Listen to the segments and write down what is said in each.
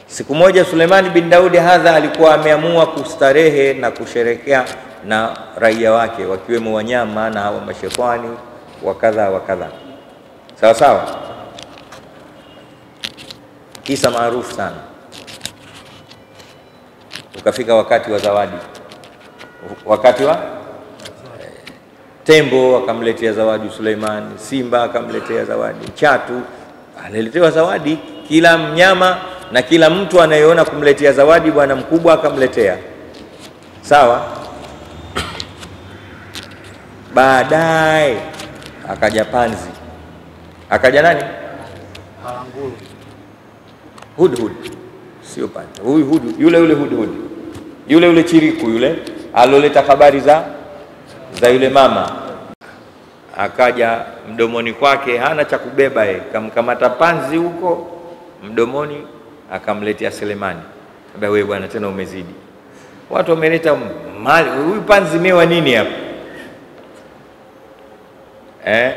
Siku moja Suleimani bin Daudi hadha alikuwa ameamua kustarehe na kusherekea na raia wake wakiwemo wanyama na hawa mashetani wa kadha wa kadha, sawa sawa. Kisa maarufu sana. Ukafika wakati wa zawadi, wakati wa tembo akamletea zawadi Suleimani, simba akamletea zawadi, chatu aliletewa zawadi, kila mnyama na kila mtu anayeona kumletea zawadi bwana mkubwa akamletea. Sawa. Baadaye akaja panzi, akaja nani? Haranguru. Hudhud, sio panzi, huyu hudhud, yule yule hudhud, yule yule chiriku yule aloleta habari za za yule mama akaja mdomoni kwake, hana cha kubeba yeye, kamkamata panzi huko mdomoni, akamletea Selemani. Ambia wewe bwana, tena umezidi, watu wameleta mali, huyu panzi mewa nini hapa eh?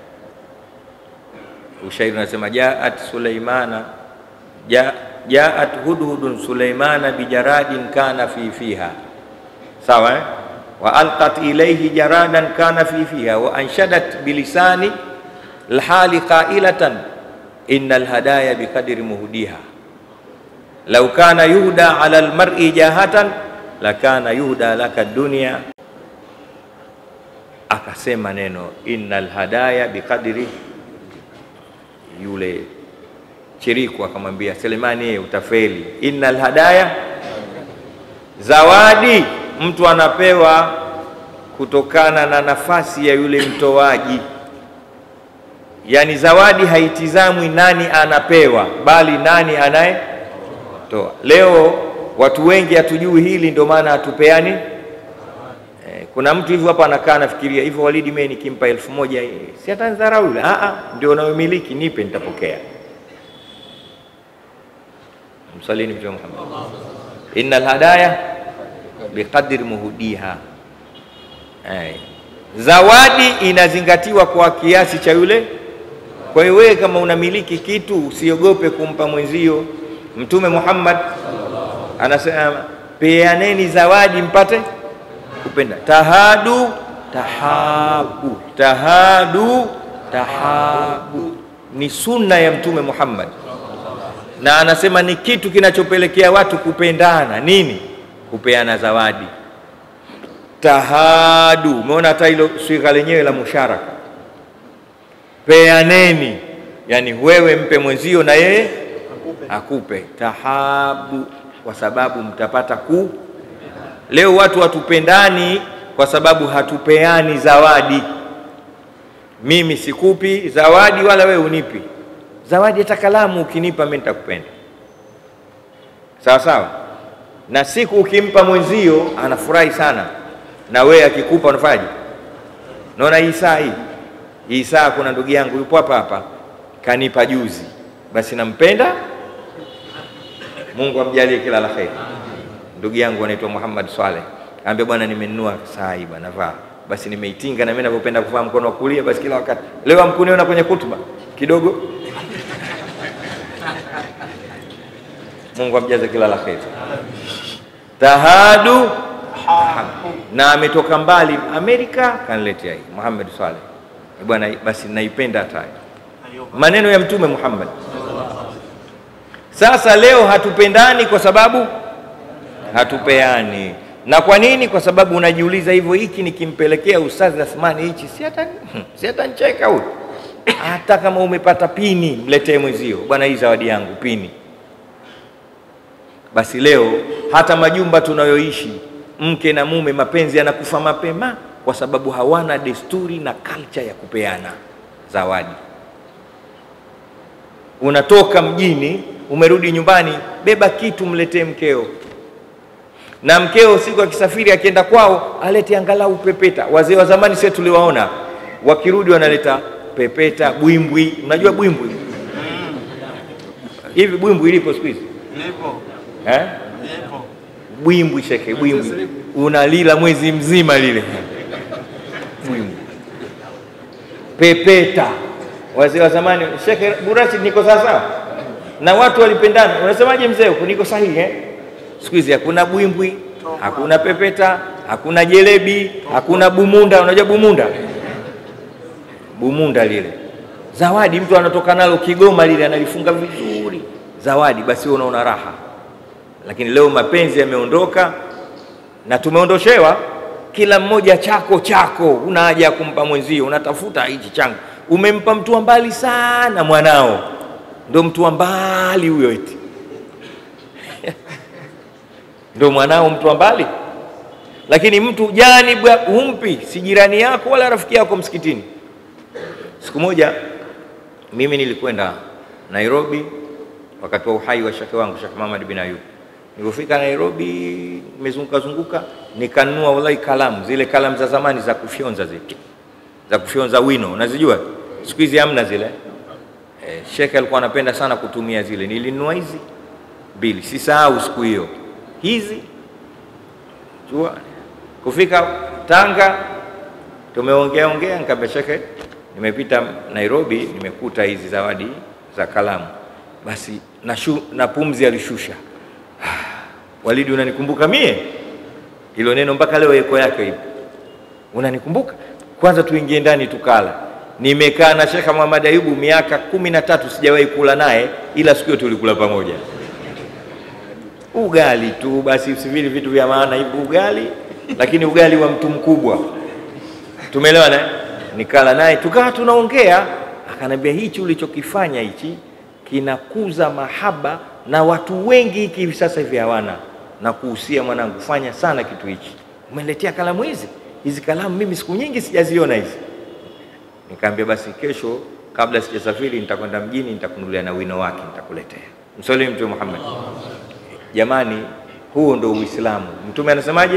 Ushairi unasema jaat Suleimana ja, jaat hudhudun Suleimana bijaradin kana fi fiha, sawa eh? wa alqat ilayhi jaradan kana fi fiha wa anshadat bilisani lhali qailatan inna alhadaya biqadri muhdiha law kana yuhda ala almar'i jahatan lakana yuhda laka dunya. Akasema neno inna alhadaya biqadri, yule chiriku akamwambia Selemani, yeye utafeli. Inna alhadaya, zawadi mtu anapewa kutokana na nafasi ya yule mtoaji. Yaani zawadi haitizamwi nani anapewa, bali nani anayetoa. Leo watu wengi hatujui hili, ndio maana hatupeani. Eh, kuna mtu hivyo hapa anakaa anafikiria hivyo, Walidi, mimi nikimpa elfu moja si atanidharau yule. Ah, ah, ndio unayomiliki, nipe, nitapokea. Msalini Mtume Muhammad, innal hadaya biqadri muhudiha. Eh, zawadi inazingatiwa kwa kiasi cha yule. Kwa hiyo wewe kama unamiliki kitu usiogope kumpa mwenzio. Mtume Muhammad anasema peaneni zawadi mpate kupenda. Tahadu tahabu, tahadu tahabu ni sunna ya Mtume Muhammad, na anasema ni kitu kinachopelekea watu kupendana. Nini? kupeana zawadi. Tahadu, umeona hata hilo swigha lenyewe la musharaka, peaneni, yani wewe mpe mwenzio na yeye akupe. Tahabu, kwa sababu mtapata ku. Leo watu hatupendani kwa sababu hatupeani zawadi. Mimi sikupi zawadi wala wewe unipi zawadi, hata kalamu ukinipa mimi nitakupenda, sawa sawa na siku ukimpa mwenzio anafurahi sana, na wewe akikupa unafanyaje? Naona hii saa hii hii saa, kuna ndugu yangu yupo hapa hapa kanipa juzi, basi nampenda. Mungu amjalie kila la kheri. Ndugu yangu anaitwa Muhammad Swaleh, ambia bwana, nimenunua saa hii bwana, vaa. Basi nimeitinga na mimi ninavyopenda kuvaa mkono wa kulia, basi kila wakati. Leo amkuniona kwenye kutuba kidogo. Mungu amjaze kila la kheri. Tahadu na ametoka mbali Amerika, kaniletea hii Muhammad Saleh bwana, basi naipenda hata maneno ya Mtume Muhammad. Sasa leo hatupendani kwa sababu hatupeani. Na kwa nini? Kwa sababu unajiuliza hivyo, hiki nikimpelekea Ustadhi Athmani hichi si hata si hata ncheka huyu. Hata kama umepata pini, mletee mwenzio, bwana, hii zawadi yangu pini basi leo hata majumba tunayoishi mke na mume, mapenzi yanakufa mapema kwa sababu hawana desturi na culture ya kupeana zawadi. Unatoka mjini, umerudi nyumbani, beba kitu mletee mkeo, na mkeo siku akisafiri akienda kwao alete angalau pepeta. Wazee wa zamani sisi tuliwaona wakirudi wanaleta pepeta, bwimbwi. Unajua bwimbwi hivi? Bwimbwi ilipo siku hizi Lipo. eh? Lipo. Bwimbwi sheke, bwimbwi unalila mwezi mzima lile bwimbwi. Pepeta, wazee wa zamani. Sheke Burashi, niko sawa sawa? na watu walipendana. Unasemaje mzee? huku niko sahihi eh? Siku hizi hakuna bwimbwi, hakuna pepeta, hakuna jelebi, hakuna bumunda. Unajua bumunda? Bumunda lile zawadi, mtu anatoka nalo Kigoma lile analifunga vizuri, zawadi, basi wewe unaona raha. Lakini leo mapenzi yameondoka na tumeondoshewa kila mmoja chako chako, una haja ya kumpa mwenzio, unatafuta hichi changu. Umempa mtu wa mbali sana, mwanao ndo mtu wa mbali huyo, eti ndo mwanao mtu wa mbali. Lakini mtu jani bwa humpi, si jirani yako wala rafiki yako msikitini. Siku moja mimi nilikwenda Nairobi wakati wa uhai wa shekhe wangu Sheikh Muhammad bin Ayub. Nilipofika Nairobi, nimezunguka zunguka, nikanunua wallahi kalamu, zile kalamu za zamani za kufyonza zile za kufyonza wino, unazijua siku hizi hamna zile. Eh, shekhe alikuwa anapenda sana kutumia zile. Nilinunua hizi mbili, sisahau siku hiyo hizi jua. Kufika Tanga tumeongea ongea, nikamwambia shekhe, nimepita Nairobi, nimekuta hizi zawadi za kalamu, basi na, shu, na pumzi alishusha. Walidi, unanikumbuka mie? Hilo neno mpaka leo eko yake hivi, unanikumbuka? Kwanza tuingie ndani tukala. Nimekaa na Sheikh Muhammad Ayubu miaka kumi na tatu sijawahi kula naye, ila siku hiyo tulikula pamoja ugali tu, basi usivili vitu vya maana hivi ugali, lakini ugali wa mtu mkubwa, tumeelewana. Nikala naye tukawa tunaongea, akanambia hichi ulichokifanya hichi kinakuza mahaba na watu wengi hiki hivi sasa hivi hawana, na kuhusia mwanangu, fanya sana kitu hichi. Umeniletea kalamu hizi hizi kalamu, mimi siku nyingi sijaziona hizi. Nikaambia basi kesho kabla sijasafiri nitakwenda mjini, nitakunulia na wino wake nitakuletea. Msalimu Mtume Muhammad. Jamani, huo ndo Uislamu. Mtume anasemaje?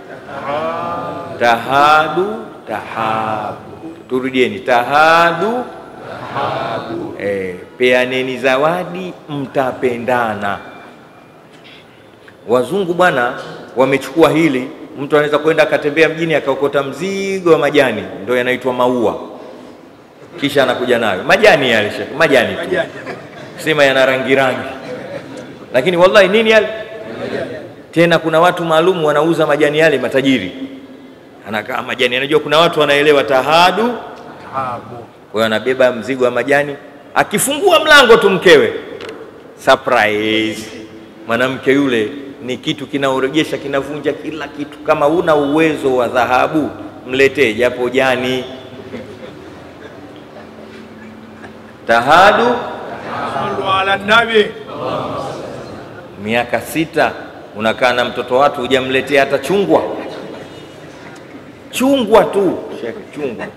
Tahadu tahabu. Turudieni, tahadu tahabu. Eh, peaneni zawadi, mtapendana. Wazungu bwana wamechukua hili, mtu anaweza kwenda akatembea mjini akaokota mzigo wa majani, ndo yanaitwa maua, kisha anakuja nayo majani yale, shekhe, majani tu, sema yana rangi rangi lakini wallahi nini yale tena, kuna watu maalum wanauza majani yale, matajiri anakaa majani, anajua kuna watu wanaelewa tahadu. Kwa hiyo anabeba mzigo wa majani, akifungua mlango tu mkewe surprise. Mwanamke yule ni kitu kinaorejesha, kinavunja kila kitu. Kama una uwezo wa dhahabu, mletee japo jani. Tahadu ala nabi miaka sita unakaa na mtoto watu hujamletea hata chungwa chungwa tu shekhe, chungwa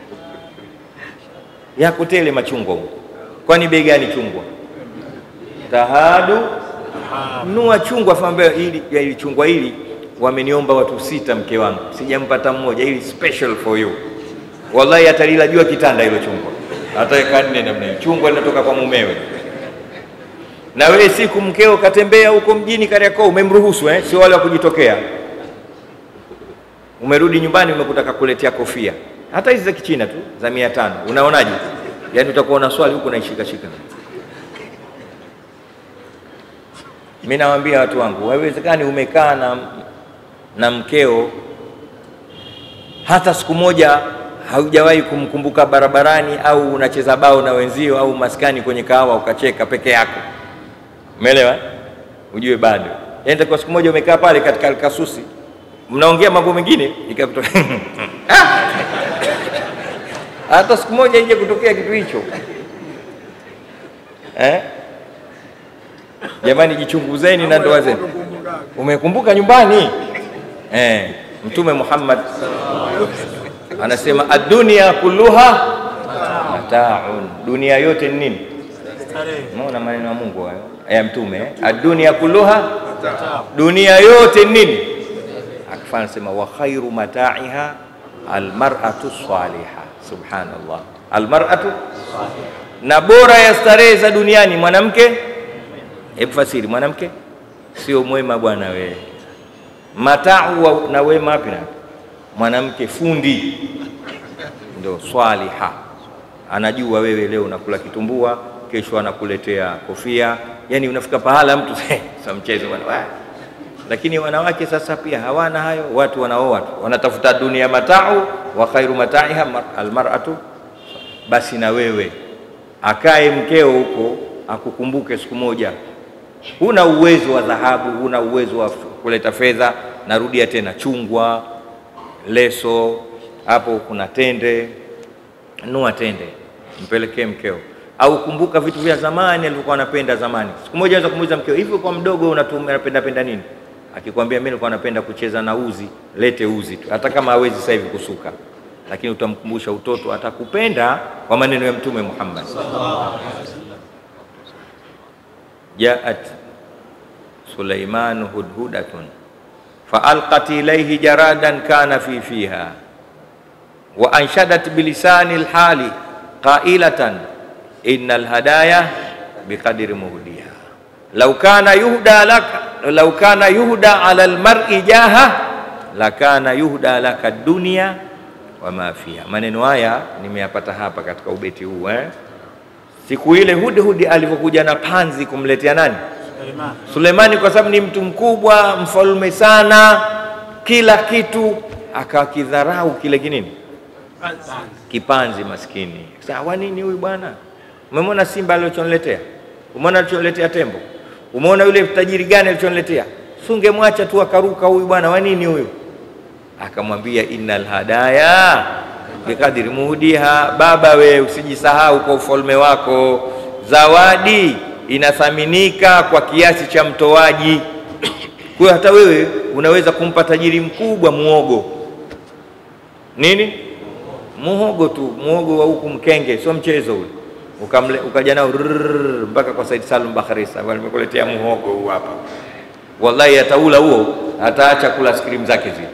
yako tele machungwa huko. Kwani bei gani chungwa? Tahadu nunua chungwa fambe hili ya hili chungwa hili wameniomba watu sita, mke wangu sijampata mmoja, hili special for you. Wallahi atalila jua kitanda hilo chungwa, ataweka nne namna hiyo. Chungwa linatoka kwa mumewe na wewe siku mkeo katembea huko mjini Kariakoo, umemruhusu eh? Sio wale wa kujitokea. Umerudi nyumbani umekuta kakuletea kofia, hata hizi za kichina tu za mia tano. Unaonaje? Yaani utakuwa na swali huko naishika shika. Mimi nawaambia watu wangu, haiwezekani umekaa na, na mkeo hata siku moja haujawahi kumkumbuka barabarani, au unacheza bao na wenzio, au maskani kwenye kahawa ukacheka peke yako Umeelewa? Ujue bado. Yaani kwa siku moja umekaa pale katika alkasusi, mnaongea mambo mengine ikakutoka hata siku moja ije kutokea kitu hicho eh? Jamani, jichunguzeni na ndoa zenu. Umekumbuka nyumbani eh? Mtume Muhammad anasema ad-dunya kulluha mataun, dunia yote ni nini? Umeona maneno ya Mungu hayo ya Mtume, adunia kulluha, dunia yote nini? Akafanya sema wa khairu mataiha almar'atu salihah. Subhanallah, almar'atu, na bora ya starehe za duniani mwanamke. Hebu fasiri, mwanamke sio mwema bwana wewe. Matau na wema wapi? Na mwanamke fundi ndo swaliha, anajua wewe leo unakula kitumbua kesho anakuletea kofia. Yani unafika pahala mtu sa mchezo bwana. Wah. Lakini wanawake sasa pia hawana hayo, watu wanaoa tu, wanatafuta dunia matau wa khairu mataiha mar- almar'atu. Basi na wewe akae mkeo huko akukumbuke siku moja huna uwezo wa dhahabu, huna uwezo wa f- kuleta fedha. Narudia tena, chungwa, leso, hapo kuna tende, nua tende mpelekee mkeo, au kumbuka vitu vya zamani alivyokuwa anapenda zamani. Siku moja anaweza kumuuliza mkeo, hivi kwa mdogo unatumia unapenda penda nini? Akikwambia mimi nilikuwa napenda kucheza na uzi, lete uzi tu, hata kama hawezi sasa hivi kusuka, lakini utamkumbusha utoto, atakupenda kwa maneno ya Mtume Muhammad jaat Sulaimanu hudhudatun faalqat ilayhi jaradan kana fi fiha wa anshadat bilisani lhali qailatan inna alhadaya biqadri muhdiha law kana yuhda laka law kana yuhda ala almar'i jaha lakana yuhda laka dunya wa ma fiha. Maneno haya nimeyapata hapa katika ubeti huu eh? Siku ile Hudhudi alivyokuja na panzi kumletea nani? Sulemani, kwa sababu ni mtu mkubwa, mfalme sana, kila kitu, akakidharau kile kinini, kipanzi maskini. Sasa wa nini huyu bwana? Umemwona simba alichoniletea? Umeona alichoniletea tembo? Umeona yule tajiri gani alichoniletea? Sungemwacha tu akaruka huyu bwana, wa nini huyu? Akamwambia, innal hadaya bikadiri muhdiha, baba we usijisahau kwa ufalme wako, zawadi inathaminika kwa kiasi cha mtoaji. Kwa hiyo hata wewe unaweza kumpa tajiri mkubwa muogo nini, muhogo tu, muhogo wa huku Mkenge, sio mchezo ule, ukamle ukaja nao rrrr, mpaka kwa Said Salum Bakharisa, bwana, nimekuletea muhogo huu hapa. Wallahi ataula huo, ataacha kula skrim zake zile.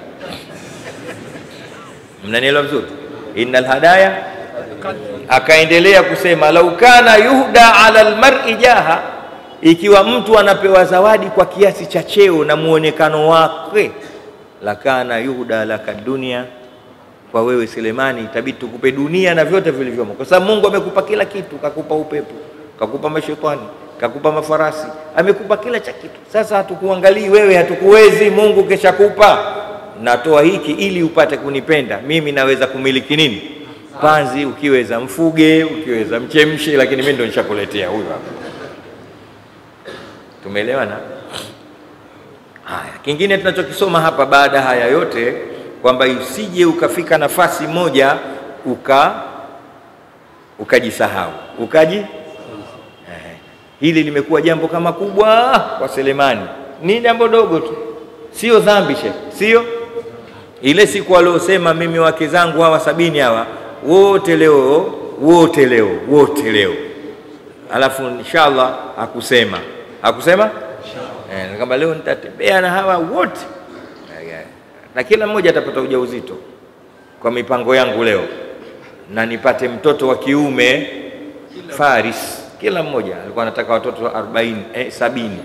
Mnanielewa vizuri? innal hadaya akaendelea kusema lau kana yuhda ala almar'i jaha, ikiwa mtu anapewa zawadi kwa kiasi cha cheo na muonekano wake, lakana yuhda laka dunia, kwa wewe Selemani itabidi tukupe dunia na vyote vilivyomo, kwa sababu Mungu amekupa kila kitu, kakupa upepo, kakupa mashetani, kakupa mafarasi, amekupa kila cha kitu. Sasa hatukuangalii wewe, hatukuwezi. Mungu keshakupa, natoa hiki ili upate kunipenda mimi. Naweza kumiliki nini? Panzi, ukiweza mfuge, ukiweza mchemshe, lakini mimi ndo nishakuletea huyu hapa. Tumeelewana? Haya, kingine tunachokisoma hapa baada haya yote kwamba usije ukafika nafasi moja uka ukajisahau ukaji eh, hili limekuwa jambo kama kubwa kwa Selemani. Ni jambo dogo tu, sio dhambi shekhe, sio ile siku aliosema mimi wake zangu hawa sabini hawa wote leo wote leo wote leo, alafu inshallah hakusema hakusema eh, kama leo nitatembea na hawa wote na kila mmoja atapata ujauzito kwa mipango yangu leo, na nipate mtoto wa kiume Faris. Kila mmoja alikuwa anataka watoto 40 eh, sabini,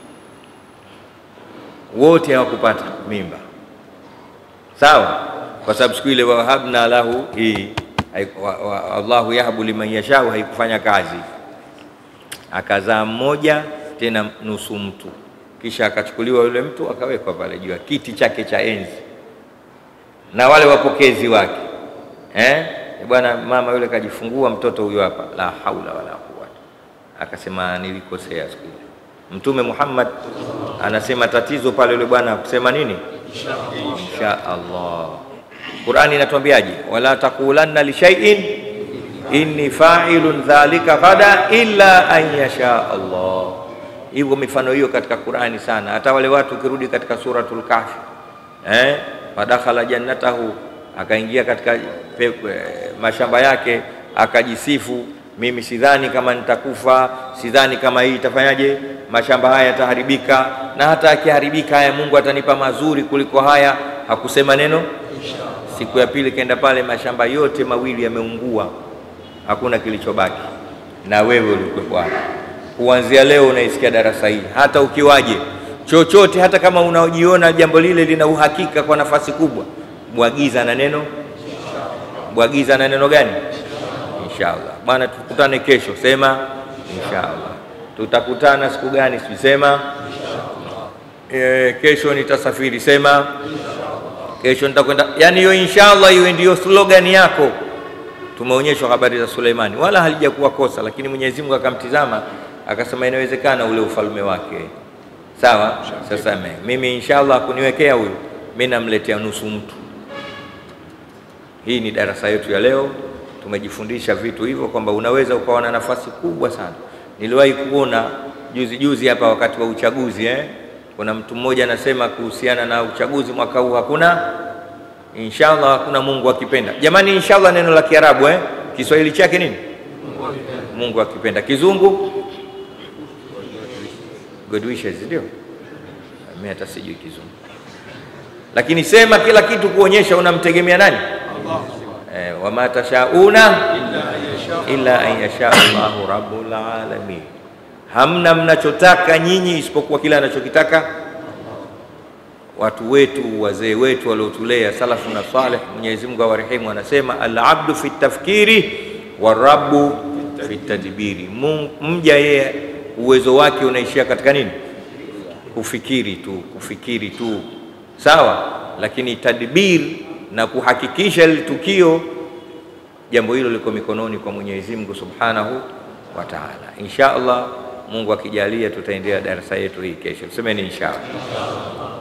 wote hawakupata mimba, sawa, kwa sababu siku ile wahabna lahu hii wa, wa, Allahu yahabu liman yashau haikufanya kazi, akazaa mmoja tena nusu mtu kisha akachukuliwa yule mtu akawekwa pale juu ya kiti chake cha enzi na wale wapokezi wake eh? Bwana, mama yule kajifungua mtoto huyo hapa, la haula wala quwwata. Akasema nilikosea siku ile. Mtume Muhammad anasema tatizo pale yule bwana kusema nini? Insha Allah. Qur'ani inatuambiaje? wala taqulanna li shay'in inni fa'ilun dhalika ghada illa an yasha Allah hivyo mifano hiyo katika Qur'ani sana. Hata wale watu ukirudi katika suratul Kahfi eh, fadakhala jannatahu, akaingia katika pepo, eh, mashamba yake akajisifu, mimi sidhani kama nitakufa, sidhani kama hii itafanyaje, mashamba haya yataharibika, na hata akiharibika haya Mungu atanipa mazuri kuliko haya. Hakusema neno. Siku ya pili kaenda pale, mashamba yote mawili yameungua, hakuna kilichobaki, na wewe ulikuwa hapo kuanzia leo unaisikia darasa hili, hata ukiwaje chochote, hata kama unajiona jambo lile lina uhakika kwa nafasi kubwa, bwagiza na neno, bwagiza na neno gani? Inshallah bwana, tukutane kesho. Sema insha Allah. Tutakutana siku gani? Sisema e, kesho nitasafiri, sema kesho nitakwenda. Yani hiyo insha Allah iwe ndiyo slogan yako. Tumeonyeshwa habari za Suleimani, wala halijakuwa kosa, lakini Mwenyezi Mungu akamtizama akasema inawezekana ule ufalme wake. Sawa, sasa me- mimi inshallah kuniwekea huyu, mimi namletea nusu mtu. Hii ni darasa yetu ya leo, tumejifundisha vitu hivyo kwamba unaweza ukawa na nafasi kubwa sana. Niliwahi kuona juzi juzi hapa wakati wa uchaguzi eh? Kuna mtu mmoja anasema kuhusiana na uchaguzi mwaka huu hakuna inshallah, hakuna Mungu akipenda. Jamani, inshallah neno la Kiarabu eh? Kiswahili chake nini? Mungu akipenda. Kizungu good wishes, ndio mimi hata sijui Kizungu, lakini sema kila kitu kuonyesha unamtegemea nani? Eh, wama tashauna illa an yasha Allahu rabbul alamin, hamna mnachotaka nyinyi isipokuwa kile anachokitaka watu wetu wazee wetu waliotulea salafu na saleh, Mwenyezi Mungu awarehemu, anasema alabdu fi tafkiri warabbu fi tadbiri, Mungu- mja yeye uwezo wake unaishia katika nini? Kufikiri tu, kufikiri tu, sawa. Lakini tadbir na kuhakikisha ile tukio, jambo hilo liko mikononi kwa Mwenyezi Mungu subhanahu wa taala. Insha Allah, Mungu akijalia, tutaendelea darasa yetu hii kesho. Semeni insha Allah.